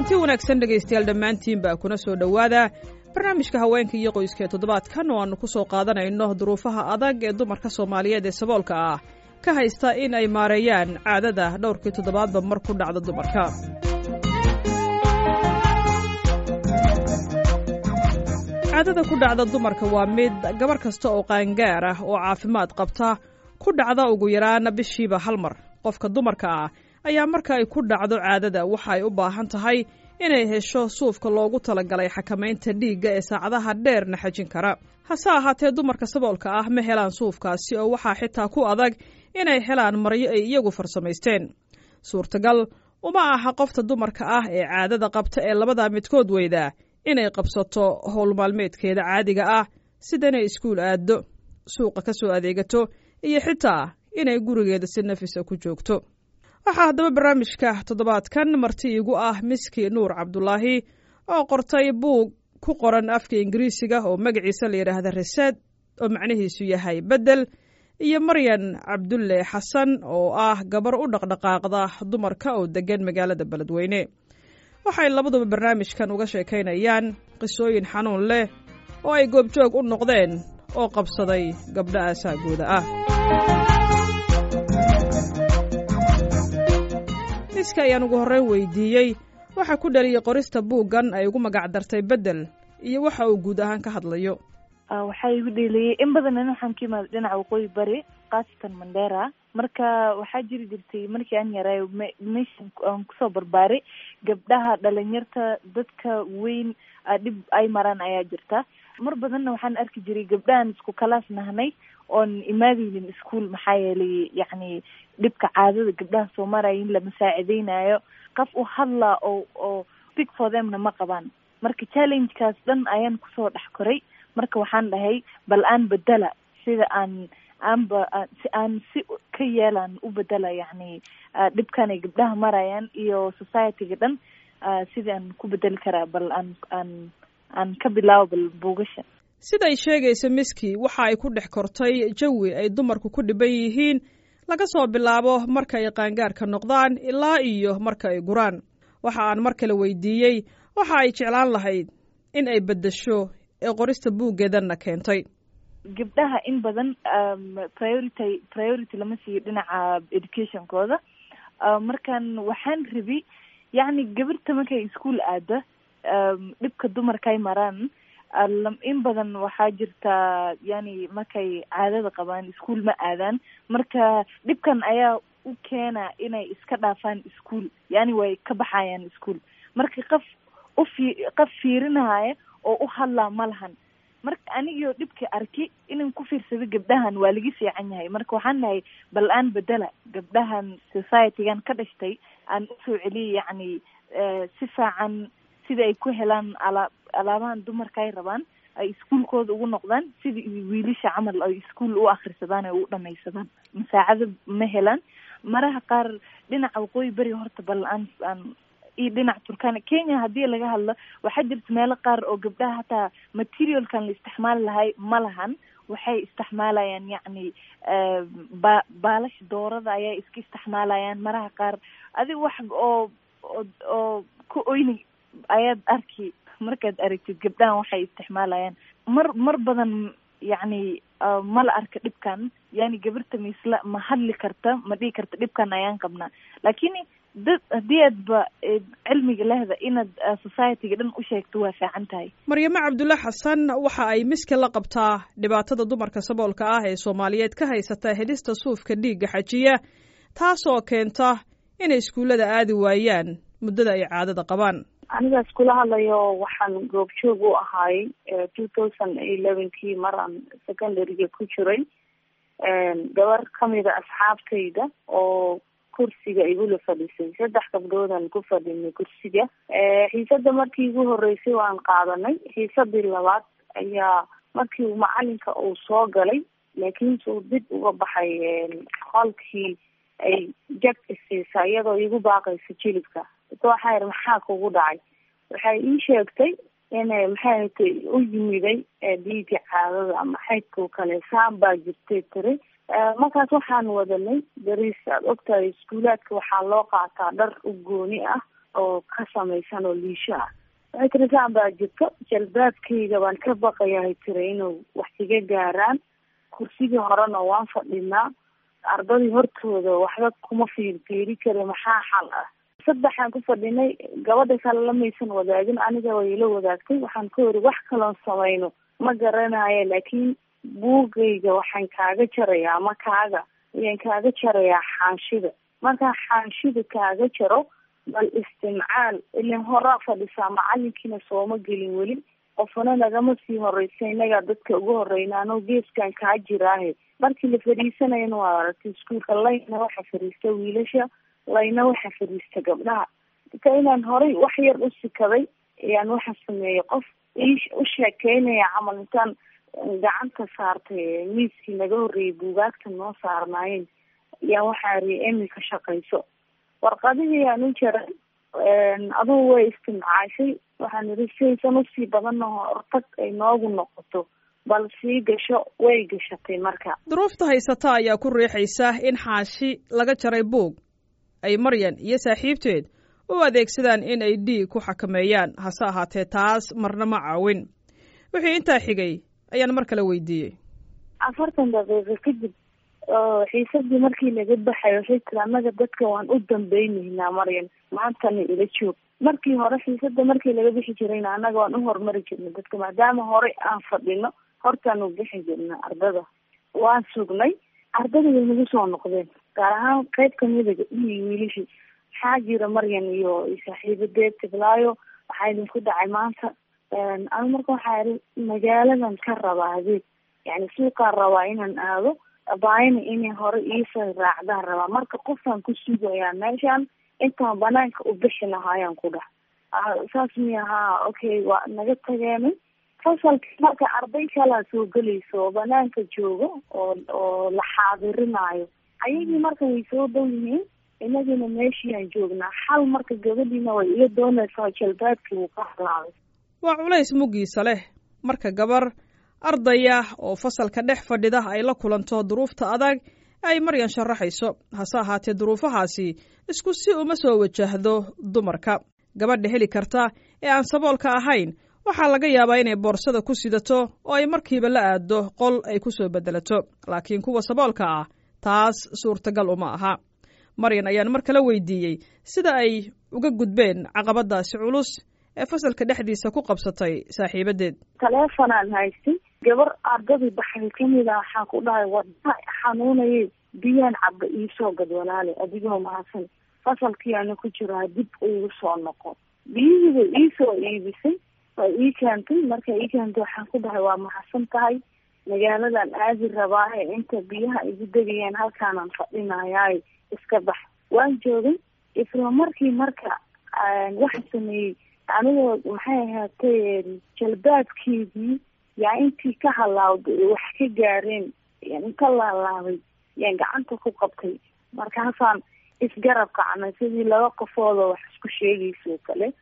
kulanti wanaagsan dhegaystayaal dhammaantiin baa kuna soo dhowaada barnaamijka haweenka iyo qoyska ee toddobaadkan oo aannu ku soo qaadanayno duruufaha adag ee dumarka soomaaliyeed ee saboolka ah ka haysta in ay maareeyaan caadada dhowrkii toddobaadba mar ku dhacda dumarka caadada ku dhacda dumarka waa mid gabar kasta oo qaangaar ah oo caafimaad qabta ku dhacda ugu yaraan bishiiba hal mar qofka dumarka ah ayaa marka ay ku dhacdo caadada waxa ay u baahan tahay inay hesho suufka loogu talagalay xakamaynta dhiigga ee saacadaha dheerna xajin kara hase ahaatee dumarka saboolka ah ma helaan suufkaasi oo waxaa xitaa ku adag inay helaan maryo ay iyagu farsamaysteen suurtagal uma aha qofta dumarka ah ee caadada qabta ee labadaa midkood weyda inay qabsato howl maalmeedkeeda caadiga ah sida inay iskuul aaddo suuqa ka soo adeegato iyo xitaa inay gurigeeda si nafisa ku joogto waxaa haddaba barnaamijka toddobaadkan marti iigu ah miski nuur cabdulaahi oo qortay buug ku qoran afka ingiriisiga oo magaciisa la yidhaahda reseed oo macnihiisu yahay beddel iyo maryan cabdulle xasan oo ah gabar u dhaqdhaqaaqda dumarka oo deggan magaalada beledweyne waxay labaduba barnaamijkan uga sheekaynayaan qisooyin xanuun leh oo ay goobjoog u noqdeen oo qabsaday gabdho aasaagooda ah miska ayaan ugu horreyn weydiiyey waxa ku dhaliyey qorista buuggan ay ugu magac dartay beddel iyo waxa uu guud ahaan ka hadlayo waxaa igu dheeliyey in badan waxaan ka imaada dhinaca waqooyi bari khaasatan mandera marka waxaa jiri jirtay markii aan yaraayo meeshan aan kusoo barbaaray gabdhaha dhalinyarta dadka weyn dhib ay maraan ayaa jirta mar badanna waxaan arki jiray gabdhahan isku kalaas nahnay oon imaadeynin ischool maxaa yeelay yacni dhibka caadada gabdhaha soo maraya in lama saacideynayo qof u hadlaa oo oo speak for themna ma qabaan marka challengekaas dhan ayaan kusoo dhex koray marka waxaan dhahay bal aan bedela sida aan aanba si aan si ka yeelaan u bedela yacni dhibkan ay gabdhaha marayaan iyo societyga dhan sidii aan ku bedeli karaa bal aan aan aan ka bilaabo bal buugasha siday sheegaysa miski waxa ay ku dhex kortay jawi ay dumarku ku dhiban yihiin laga soo bilaabo marka ay qaangaarka noqdaan ilaa iyo marka ay guraan waxa aan mar kale weydiiyey waxa ay jeclaan lahayd in ay beddesho ee qorista buuggeedanna keentay gabdhaha in badan priority priority lama siiyo dhinaca educationkooda markan waxaan rabi yacni gabarta markay ischool aada dhibka dumarka ay maraan in badan waxaa jirta yani markay caadada qabaan ischool ma aadaan marka dhibkan ayaa u keena inay iska dhaafaan ischool yani way ka baxayaan ischool marka qof ufi qof fiirinaya oo u hadlaa ma lahan marka anigio dhibka arki inan ku fiirsado gabdhahan waa laga fiican yahay marka waxaan nahay bal aan bedela gabdhahan societygan ka dhashtay aan usoo celiya yacni si fiican sida ay ku helaan alaa alaabahan dumarka ay rabaan ay iskuolkooda ugu noqdaan sida wiilasha camal ay ischool u akrisadaan ay u dhamaysadaan masaacado ma helaan maraha qaar dhinaca waqooyi beri horta bal aan aan iyo dhinaca turkana kenya haddii laga hadlo waxaa jirta meelo qaar oo gabdhaha hataa materialkan la isticmaali lahay ma lahan waxay isticmaalayaan yacni ba baalasha doorada ayay iska isticmaalayaan maraha qaar adiga wax oo oo oo ka oyni ayaad arki markaad aragtid gabdhahan waxay isticmaalayaan mar mar badan yacni mala arka dhibkan yani gabarta maisla ma hadli karta ma dhihi karta dhibkan ayaan qabnaa lakin dad haddii aadba cilmiga lehda inaad societyga dhan u sheegto waa fiican tahay maryamo cabdulle xasan waxa ay miski la qabtaa dhibaatada dumarka saboolka ah ee soomaaliyeed ka haysata helista suufka dhiigga xajiya taasoo keenta inay iskuullada aadi waayaan muddada ay caadada qabaan aniga iskula hadlayo waxaan goobjoog u ahaay two thousand elevenkii maraan secondaryga ku jiray gabar kamida asxaabtayda oo kursiga igula fadhiisay saddex gabdhoodaan ku fadhinay kursiga xiisada markii igu horeysay waan qaadanay xiisadii labaad ayaa markii macalinka uu soo galay laakiinse uu dib uga baxay qolkii ay jag isiisa iyadoo igu baaqaysa jilibka waxaa yidhi maxaa kugu dhacay waxay ii sheegtay inay maxay tay u yimiday dhiiga caadada ama xaydkao kale saan baa jirtay tiri markaas waxaan wadanay bariis aad ogtahay iskuulaadka waxaa loo qaataa dhar u gooni ah oo ka samaysan oo liisho ah waxay tiri saan baa jirto jalbaabkayga baan ka baqayahay tiri inuu wax iga gaaraan kursigii horena waan fadhinaa ardadii hortooda waxba kuma fiirfiiri kara maxaa xal ah saddexaan ku fadhinay gabadha kale lamaysan wadaagin aniga way ila wadaagtay waxaan ka wari wax kaloon samayno ma garanayo laakiin buugayga waxaan kaaga jarayaa ama kaaga ayaan kaaga jarayaa xaanshida markaa xaanshida kaaga jaro bal istimcaal ilin horaa fadhisaa macalinkiina sooma gelin weli qofna nagama sii horeysa inagaa dadka ugu horeyna anoo geeskan kaa jiraahe markii la fadhiisanayana waa aragtay iskuolka layna waxa fadhiista wiilasha layna waxa fadhiista gabdhaha ka inaan horay wax yar u sikaday ayaan waxa sameeyay qof u sheekeynaya camal intaan gacanta saartay miiskii naga horreeyay buugaagta noo saarnaayeen ayaan waxaa riya emi ka shaqayso warqadihii aan u jaray adugu way istimcaashay waxaan idhi siaysan usii badanna hortag ay noogu noqoto bal sii gasho way gashatay marka duruufta haysata ayaa ku riixaysa in xaashi laga jaray buug ay maryan iyo saaxiibteed u adeegsadaan in ay dhiig ku xakameeyaan hase ahaatee taas marna ma caawin wixii intaa xigay ayaan mar kale weydiiyey afartan daqiiqo kadib xiisadii markii laga baxay waxay tiri annaga dadka waan u dambaynaynaa maryan maantana ila joog markii hore xiisada markii laga bixi jirayna annaga waan u horumari jirnay dadka maadaama horey aan fadhino hortaan u bixi jirna ardada waan sugnay ardada way nagu soo noqdeen gaar ahaan qeyb kamida gabdhihii wiilashii maxaa jira maryan iyo saaxiibadeed tiblaayo waxaa idinku dhacay maanta anu marka waxaa ihi magaaladan ka rabaa adeeg yani suuqaan rabaa inaan aado baayana inay hore iisoo raacdaan rabaa marka qofaan ku sugayaa meeshaan intaan banaanka u bixi lahaayaan ku dhax saas miya haa okay waa naga tageenay fasalka marka arday kalaa soo gelayso oo banaanka joogo oo oo la xaadirinayo ayagii marka way soo dhow yihiin inagina meeshiiaan joognaa xal marka gabadhiina way iga doonaysaa jalbaabkii wuu ka halaabay waa culays muggiisa leh marka gabar ardaya oo fasalka dhex fadhida ay la kulanto duruufta adag ay maryan sharaxayso hase ahaatee duruufahaasi isku si uma soo wajahdo dumarka gabadha heli karta ee aan saboolka ahayn waxaa laga yaabaa inay boorsada ku sidato oo ay markiiba la aaddo qol ay ku soo beddelato laakiin kuwa saboolka ah taas suurtagal uma aha maryan ayaan mar kale weydiiyey sida ay uga gudbeen caqabadaasi culus ee fasalka dhexdiisa ku qabsatay saaxiibadeed taleefonaan haystay gabar ardadii baxday kamid a waxaan ku dhahay wadna xanuunayay biyaan caba iisoo gad walaale adigoo mahadsan fasalkii ana ku jiraa dib igu soo noqo biyihiiba iisoo iibisay waa ii keentay marka ii keentay waxaan ku dhahay waa mahadsan tahay magaaladan aadi rabaahe inta biyaha igu degayaan halkaanaan fadhinayaayo iska bax waan joogay isla markii marka waxa sameeyey anigoo maxay ahaatay jalbaabkeedii yaa intii ka halaawday wax ka gaareen inka laalaabay yaan gacanta ku qabtay markaasaan isgarab kacnay sidii laba qofoodoo wax isku sheegayso kale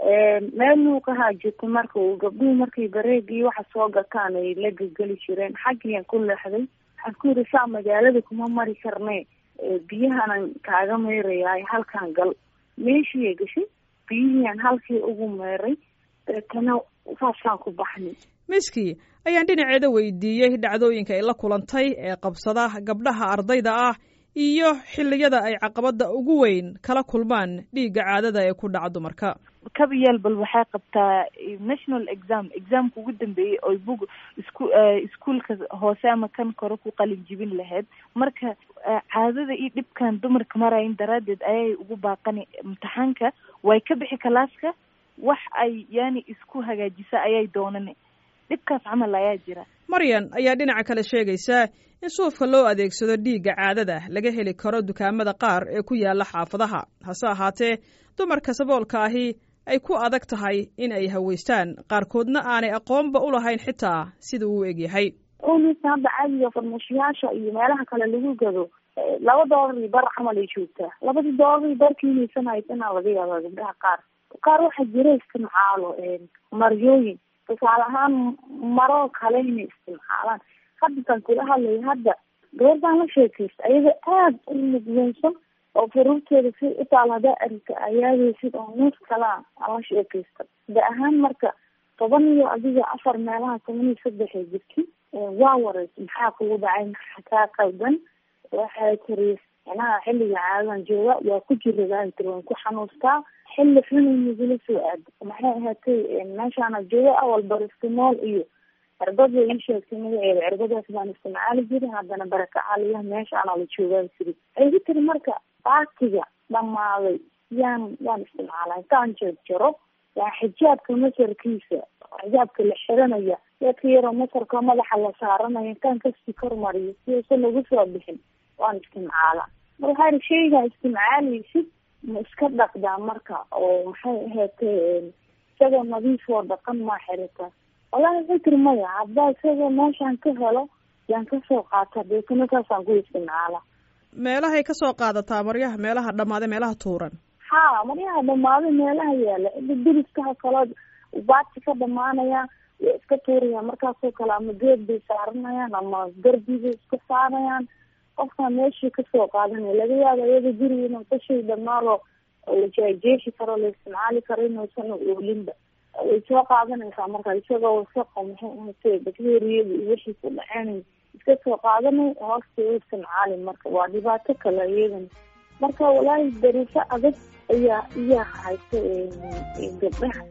meel luuqahaa jirta marka uu gabdhuhu markay bareegii waxa soo gataan ay la gelgeli jireen xaggiyaan ku leexday waxaan ku yidhi saa magaalada kuma mari karne biyahanan kaaga meerayaay halkaan gal meeshiiya gashay biyihiian halkii ugu meeray deetana saasaan ku baxnay miski ayaan dhinaceeda weydiiyey dhacdooyinka ay la kulantay ee qabsada gabdhaha ardayda ah iyo xilliyada ay caqabada ugu weyn kala kulmaan dhiigga caadada ee ku dhaca dumarka kabayaal bal waxay qabtaa national exam examka ugu dambeeyey oy bug isku iskuolka hoose ama kan kore ku qalin jibin lahayd marka caadada iyo dhibkan dumarka marayin daraaddeed ayay ugu baaqani imtixaanka way ka bixi kalaaska wax ay yani isku hagaajisa ayay doonane dhibkaas camal ayaa jira maryan ayaa dhinaca kale sheegaysa in suufka loo adeegsado dhiigga caadada laga heli karo dukaamada qaar ee ku yaala xaafadaha hase ahaatee dumarka saboolka ahi ay ku adag tahay in ay haweystaan qaarkoodna aanay aqoonba u lahayn xitaa sida uu egyahay unisa hadda caadiga farmashiyaasha iyo meelaha kale lagu gado laba doolar iyo bar camal ay joogtaa labadii doolar iyo barkiinaysan haysanaa laga yaabaa gabdhaha qaar qaar waxaa jira istimcaalo maryooyin tusaale ahaan maroo kale inay istimcaalaan haddataan kula hadlaya hadda gabardaan la sheekaysta ayaga aada u mudlunsan oo faruurteeda si utaal hadaa arika ayaadaysid oo nuus kalaa aan la sheekaysta da ahaan marka toban iyo adiga afar meelaha toban iyo saddexay jirti waa wareysa maxaa kugu dhacay maxaa kaa qaldan waxay tiri manaha xilliga caadadan jooga waa ku jiradaa tiri waan ku xanuustaa xilli xunay nagula soo aada maxay ahaatay meeshaana jooga awal baristimool iyo cirbad bay ii sheegtay magaceeda cirbadaas baan isticmaali jirin haddana barakacaaliyaha meeshaana la joogaan tiri waxay ku tiri marka baatiga dhamaaday yaan yaan isticmaalaa intaan jeejaro yaa xijaabka masarkiisa xijaabka la xiranaya dadka yaroo masarka madaxa la saaranaya intaan kasii kormariyo si usan lagu soo bixin waan istimcaalaa mar waxaa iri shaygaa istimcaalaysid ma iska dhaqdaa marka oo maxay ahaatay isagoo nadiif oo dhaqan maa xirita wallahi waxay tiri maya haddaa isagoo meeshaan ka helo yaan kasoo qaata deetana saasaan ku istimcaala meelahay kasoo qaadataa maryaha meelaha dhamaaday meelaha tuuran ha maryaha dhamaaday meelaha yaala diriskaha kale baati ka dhamaanaya way iska tuurayaan markaasoo kale ama geed bay saaranayaan ama garbi bay iska saarayaan qofkaa meeshii kasoo qaadanaya laga yaaba iyada guriga inuu kashay dhamaalo la jeejeexi karo la isticmaali karo inuusan oolinba way soo qaadanaysaa marka isagoo wasaqo maxay ahatay bacteriyada iyo wixii ku dhaceenay iska soo qaadanay hoosta u isticmaali marka waa dhibaato kale iyadan marka walaahi dariifo adag ayaa iyaa haysta gabdhaha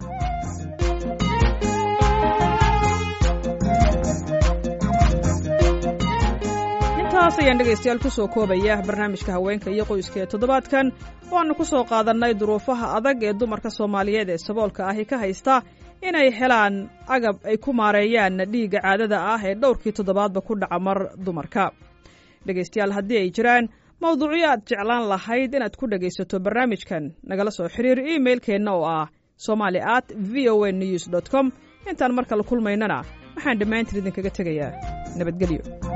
intaas ayaan dhegaystayaal ku soo koobaya barnaamijka haweenka iyo qoyska ee toddobaadkan waanu ku soo qaadannay duruufaha adag ee dumarka soomaaliyeed ee saboolka ahi ka haysta inay helaan agab ay ku maareeyaan dhiigga caadada ah ee dhowrkii toddobaadba ku dhaca mar dumarka dhegaystayaal haddii ay jiraan mawduucyo aad jeclaan lahayd inaad ku dhegaysato barnaamijkan nagala soo xiriir imailkeenna oo ah somali at v o a news dot com intaan mar kale kulmaynana waxaan dhammaantiin idinkaga tegayaa nabadgelyo